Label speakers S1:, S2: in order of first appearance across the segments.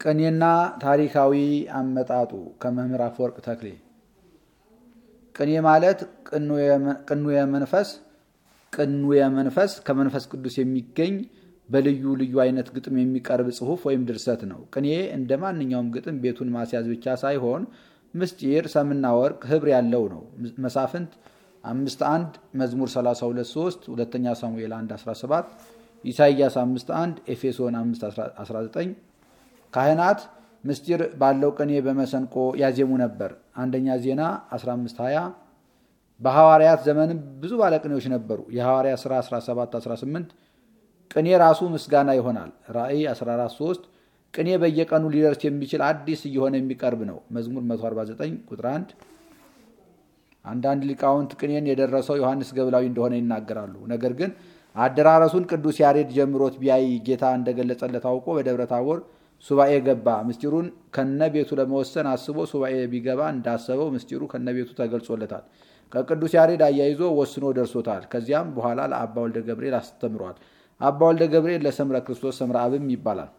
S1: ቅኔና ታሪካዊ አመጣጡ ከመምህር አፈወርቅ ተክሌ። ቅኔ ማለት ቅኑየ መንፈስ ቅኑየ መንፈስ ከመንፈስ ቅዱስ የሚገኝ በልዩ ልዩ አይነት ግጥም የሚቀርብ ጽሑፍ ወይም ድርሰት ነው። ቅኔ እንደ ማንኛውም ግጥም ቤቱን ማስያዝ ብቻ ሳይሆን ምስጢር፣ ሰምና ወርቅ፣ ህብር ያለው ነው። መሳፍንት አምስት አንድ መዝሙር 32 3 ሁለተኛ ሳሙኤል 1 17 ኢሳይያስ 5 1 ኤፌሶን 5 19 ካህናት ምስጢር ባለው ቅኔ በመሰንቆ ያዜሙ ነበር። አንደኛ ዜና 15 20 በሐዋርያት ዘመንም ብዙ ባለቅኔዎች ነበሩ። የሐዋርያ ሥራ 17 18 ቅኔ ራሱ ምስጋና ይሆናል። ራእይ 14 3 ቅኔ በየቀኑ ሊደርስ የሚችል አዲስ እየሆነ የሚቀርብ ነው። መዝሙር 149 ቁጥር 1 አንዳንድ ሊቃውንት ቅኔን የደረሰው ዮሐንስ ገብላዊ እንደሆነ ይናገራሉ። ነገር ግን አደራረሱን ቅዱስ ያሬድ ጀምሮት ቢያይ ጌታ እንደገለጸለት አውቆ በደብረ ታቦር ሱባኤ ገባ። ምስጢሩን ከነ ቤቱ ለመወሰን አስቦ ሱባኤ ቢገባ እንዳሰበው ምስጢሩ ከነ ቤቱ ተገልጾለታል። ከቅዱስ ያሬድ አያይዞ ወስኖ ደርሶታል። ከዚያም በኋላ ለአባ ወልደ ገብርኤል አስተምሯል። አባ ወልደ ገብርኤል ለሰምረ ክርስቶስ ሰምረ አብም ይባላል።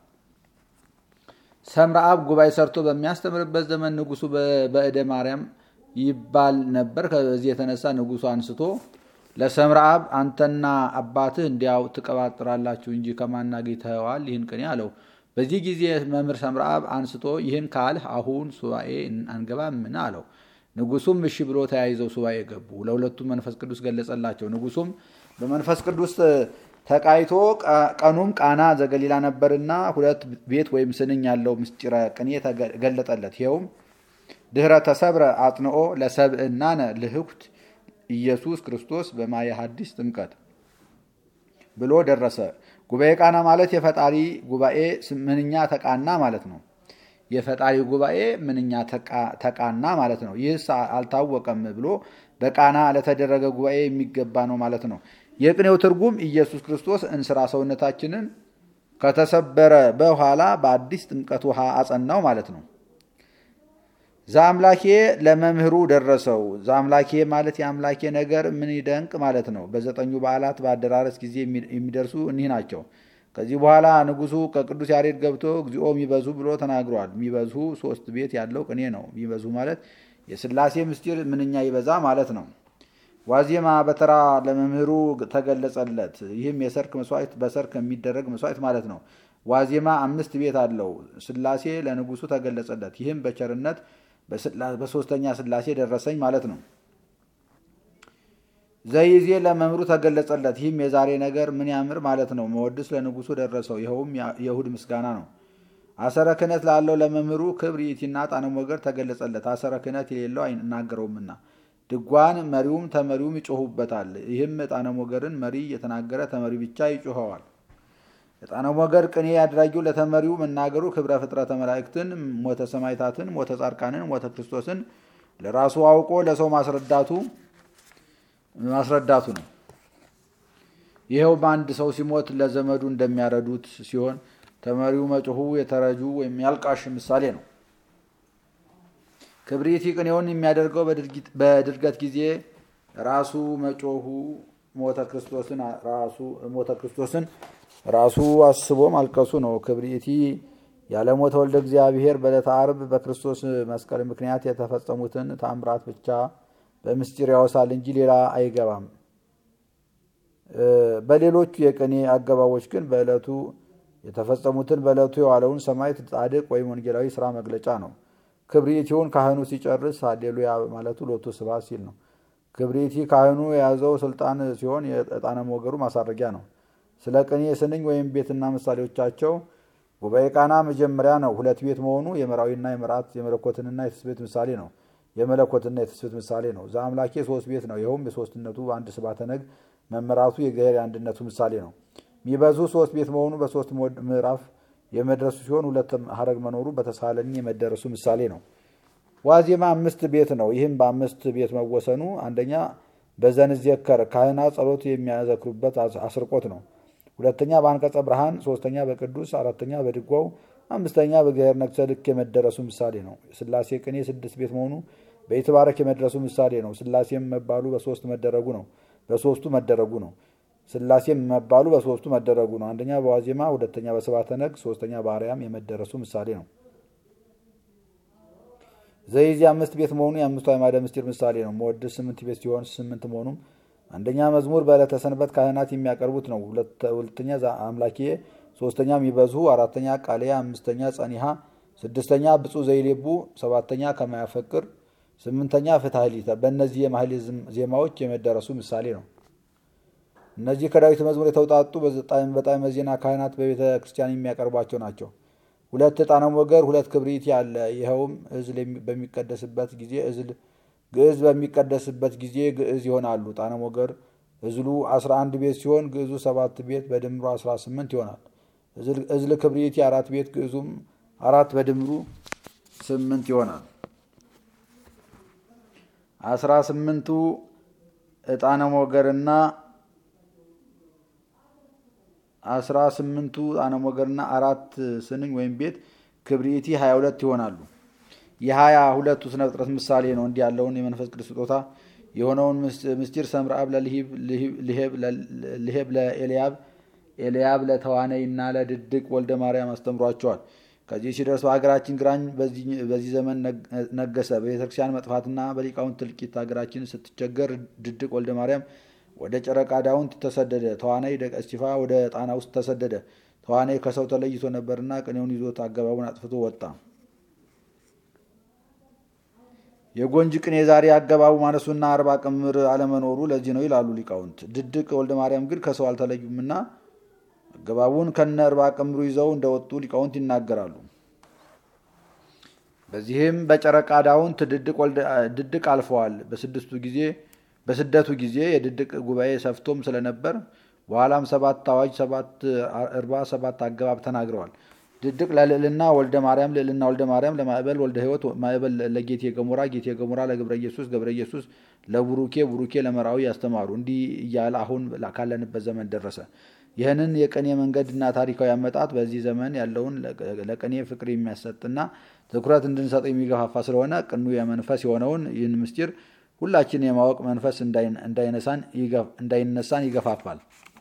S1: ሰምረ አብ ጉባኤ ሰርቶ በሚያስተምርበት ዘመን ንጉሱ በእደ ማርያም ይባል ነበር። ከዚህ የተነሳ ንጉሱ አንስቶ ለሰምረ አብ አንተና አባትህ እንዲያው ትቀባጥራላችሁ እንጂ ከማን አግኝተኸዋል ይህን ቅኔ አለው። በዚህ ጊዜ መምህር ሰምረ አብ አንስቶ ይህን ካልህ አሁን ሱባኤ አንገባምን አለው። ንጉሱም እሺ ብሎ ተያይዘው ሱባኤ ገቡ። ለሁለቱም መንፈስ ቅዱስ ገለጸላቸው። ንጉሱም በመንፈስ ቅዱስ ተቃይቶ ቀኑም ቃና ዘገሊላ ነበርና ሁለት ቤት ወይም ስንኝ ያለው ምስጢረ ቅኔ ተገለጠለት። ይኸውም ድህረ ተሰብረ አጽንኦ ለሰብእናነ ልህኩት ኢየሱስ ክርስቶስ በማየ ሐዲስ ጥምቀት ብሎ ደረሰ። ጉባኤ ቃና ማለት የፈጣሪ ጉባኤ ምንኛ ተቃና ማለት ነው። የፈጣሪ ጉባኤ ምንኛ ተቃና ማለት ነው። ይህስ አልታወቀም ብሎ በቃና ለተደረገ ጉባኤ የሚገባ ነው ማለት ነው። የቅኔው ትርጉም ኢየሱስ ክርስቶስ እንስራ ሰውነታችንን ከተሰበረ በኋላ በአዲስ ጥምቀት ውሃ አጸናው ማለት ነው። ዘአምላኬ ለመምህሩ ደረሰው። ዘአምላኬ ማለት የአምላኬ ነገር ምን ይደንቅ ማለት ነው። በዘጠኙ በዓላት በአደራረስ ጊዜ የሚደርሱ እኒህ ናቸው። ከዚህ በኋላ ንጉሱ ከቅዱስ ያሬድ ገብቶ እግዚኦ የሚበዙ ብሎ ተናግሯል። የሚበዙ ሶስት ቤት ያለው ቅኔ ነው። የሚበዙ ማለት የሥላሴ ምስጢር ምንኛ ይበዛ ማለት ነው። ዋዜማ በተራ ለመምህሩ ተገለጸለት። ይህም የሰርክ መስዋዕት በሰርክ የሚደረግ መስዋዕት ማለት ነው። ዋዜማ አምስት ቤት አለው። ሥላሴ ለንጉሱ ተገለጸለት። ይህም በቸርነት በሶስተኛ ሥላሴ ደረሰኝ ማለት ነው። ዘይዜ ለመምህሩ ተገለጸለት። ይህም የዛሬ ነገር ምን ያምር ማለት ነው። መወድስ ለንጉሱ ደረሰው። ይኸውም የእሁድ ምስጋና ነው። አሰረ ክህነት ላለው ለመምህሩ ክብር ይእቲና ጣነ ሞገር ተገለጸለት። አሰረ ክህነት የሌለው አይናገረውምና ድጓን መሪውም ተመሪውም ይጮሁበታል። ይህም ዕጣነ ሞገርን መሪ የተናገረ ተመሪ ብቻ ይጮኸዋል። ዕጣነ ሞገር ቅኔ ያድራጊው ለተመሪው መናገሩ ክብረ ፍጥረተ መላእክትን፣ ሞተ ሰማይታትን፣ ሞተ ጻድቃንን፣ ሞተ ክርስቶስን ለራሱ አውቆ ለሰው ማስረዳቱ ማስረዳቱ ነው። ይኸው በአንድ ሰው ሲሞት ለዘመዱ እንደሚያረዱት ሲሆን ተመሪው መጮሁ የተረጁ ወይም ያልቃሽ ምሳሌ ነው። ክብሪቲ ቅኔውን የሚያደርገው በድርገት ጊዜ ራሱ መጮሁ ሞተ ክርስቶስን ራሱ ሞተ ክርስቶስን ራሱ አስቦ ማልቀሱ ነው። ክብሪቲ ያለ ሞተ ወልደ እግዚአብሔር በዕለተ ዓርብ በክርስቶስ መስቀል ምክንያት የተፈጸሙትን ታምራት ብቻ በምስጢር ያወሳል እንጂ ሌላ አይገባም። በሌሎቹ የቅኔ አገባቦች ግን በዕለቱ የተፈጸሙትን በዕለቱ የዋለውን ሰማዕት፣ ጻድቅ ወይም ወንጌላዊ ስራ መግለጫ ነው። ክብሪቲውን ካህኑ ሲጨርስ ሃሌሉያ ማለቱ ሎቱ ስብሐት ሲል ነው። ክብሪቲ ካህኑ የያዘው ስልጣን ሲሆን የዕጣነ ሞገሩ ማሳረጊያ ነው። ስለ ቅኔ ስንኝ ወይም ቤትና ምሳሌዎቻቸው ጉባኤ ቃና መጀመሪያ ነው። ሁለት ቤት መሆኑ የመራዊና የመራት የመለኮትንና የትስብእት ምሳሌ ነው። የመለኮትና የትስብእት ምሳሌ ነው። ዘአምላኬ ሶስት ቤት ነው። ይኸውም የሶስትነቱ በአንድ ስባተ ነግ መመራቱ የእግዚአብሔር የአንድነቱ ምሳሌ ነው። የሚበዙ ሶስት ቤት መሆኑ በሶስት ምዕራፍ የመድረሱ ሲሆን ሁለት ሀረግ መኖሩ በተሳለኒ የመደረሱ ምሳሌ ነው። ዋዜማ አምስት ቤት ነው። ይህም በአምስት ቤት መወሰኑ አንደኛ በዘንዜከር ካህናት ጸሎት የሚያዘክሩበት አስርቆት ነው። ሁለተኛ በአንቀጸ ብርሃን፣ ሶስተኛ በቅዱስ፣ አራተኛ በድጓው፣ አምስተኛ በእግዚአብሔር ነግሰ ልክ የመደረሱ ምሳሌ ነው። ስላሴ ቅኔ ስድስት ቤት መሆኑ በይትባረክ የመድረሱ ምሳሌ ነው። ስላሴም መባሉ በሶስት መደረጉ ነው በሶስቱ መደረጉ ነው። ስላሴም መባሉ በሶስቱ መደረጉ ነው። አንደኛ በዋዜማ፣ ሁለተኛ በሰባተ ነግ፣ ሶስተኛ በአርያም የመደረሱ ምሳሌ ነው። ዘይዚ አምስት ቤት መሆኑ የአምስቱ አዕማደ ምስጢር ምሳሌ ነው። መወድስ ስምንት ቤት ሲሆን ስምንት መሆኑም አንደኛ መዝሙር በዕለተ ሰንበት ካህናት የሚያቀርቡት ነው። ሁለተኛ አምላኬ፣ ሶስተኛ ሚበዝሁ፣ አራተኛ ቃልያ፣ አምስተኛ ጸኒሃ፣ ስድስተኛ ብፁዕ ዘይሌቡ፣ ሰባተኛ ከማያፈቅር፣ ስምንተኛ ፍትሐ ሊተ። በእነዚህ የማህሌ ዜማዎች የመደረሱ ምሳሌ ነው። እነዚህ ከዳዊት መዝሙር የተውጣጡ በጣዕመ ዜና ካህናት በቤተ ክርስቲያን የሚያቀርቧቸው ናቸው። ሁለት ዕጣነ ሞገር፣ ሁለት ክብሪት ያለ ይኸውም እዝል በሚቀደስበት ጊዜ እዝል ግዕዝ በሚቀደስበት ጊዜ ግዕዝ ይሆናሉ። ዕጣነ ሞገር እዝሉ 11 ቤት ሲሆን ግዕዙ ሰባት ቤት በድምሩ 18 ይሆናል። እዝል ክብሪት የአራት ቤት ግዕዙም አራት በድምሩ ስምንት ይሆናል። አስራ ስምንቱ ዕጣነ ሞገርና አስራ ስምንቱ ዕጣነ ሞገርና አራት ስንኝ ወይም ቤት ክብሪቲ ሀያ ሁለት ይሆናሉ። የሀያ ሁለቱ ስነ ፍጥረት ምሳሌ ነው። እንዲህ ያለውን የመንፈስ ቅዱስ ስጦታ የሆነውን ምስጢር ሰምረ አብ ልሄብ ለኤልያብ ኤልያብ ለተዋነይ እና ለድድቅ ወልደ ማርያም አስተምሯቸዋል። ከዚህ ሲደርስ በሀገራችን ግራኝ በዚህ ዘመን ነገሰ። በቤተክርስቲያን መጥፋትና በሊቃውንት ትልቂት ሀገራችን ስትቸገር ድድቅ ወልደ ማርያም ወደ ጨረቃ ዳውንት ተሰደደ። ተዋናይ ደቀ እስጢፋ ወደ ጣና ውስጥ ተሰደደ። ተዋናይ ከሰው ተለይቶ ነበርና ቅኔውን ይዞት አገባቡን አጥፍቶ ወጣ። የጎንጅ ቅኔ ዛሬ አገባቡ ማነሱና አርባ ቅምር አለመኖሩ ለዚህ ነው ይላሉ ሊቃውንት። ድድቅ ወልደ ማርያም ግን ከሰው አልተለዩምና አገባቡን ከነ አርባ ቅምሩ ይዘው እንደወጡ ሊቃውንት ይናገራሉ። በዚህም በጨረቃ ዳውንት ድድቅ አልፈዋል። በስድስቱ ጊዜ በስደቱ ጊዜ የድድቅ ጉባኤ ሰፍቶም ስለነበር በኋላም ሰባት አዋጅ ሰባት እርባ ሰባት አገባብ ተናግረዋል። ድድቅ ለልዕልና ወልደ ማርያም ልዕልና ወልደ ማርያም ለማዕበል ወልደ ሕይወት ማዕበል ለጌቴ ገሞራ ጌቴ ገሞራ ለገብረ ኢየሱስ ገብረ ኢየሱስ ለቡሩኬ ቡሩኬ ለመራዊ ያስተማሩ እንዲህ እያለ አሁን ካለንበት ዘመን ደረሰ። ይህንን የቅኔ መንገድና ታሪካዊ አመጣጥ በዚህ ዘመን ያለውን ለቅኔ ፍቅር የሚያሰጥና ትኩረት እንድንሰጠው የሚገፋፋ ስለሆነ ቅኑ የመንፈስ የሆነውን ይህን ምስጢር ሁላችን የማወቅ መንፈስ እንዳይነሳን ይገፋፋል።